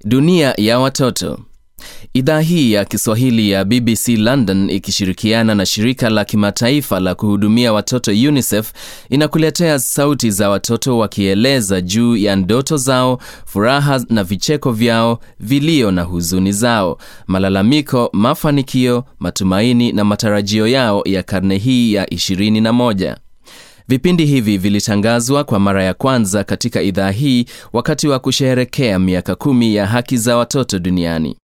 Dunia ya watoto. Idhaa hii ya Kiswahili ya BBC London ikishirikiana na shirika la kimataifa la kuhudumia watoto UNICEF inakuletea sauti za watoto wakieleza juu ya ndoto zao, furaha na vicheko vyao, vilio na huzuni zao, malalamiko, mafanikio, matumaini na matarajio yao ya karne hii ya 21. Vipindi hivi vilitangazwa kwa mara ya kwanza katika idhaa hii wakati wa kusherehekea miaka kumi ya haki za watoto duniani.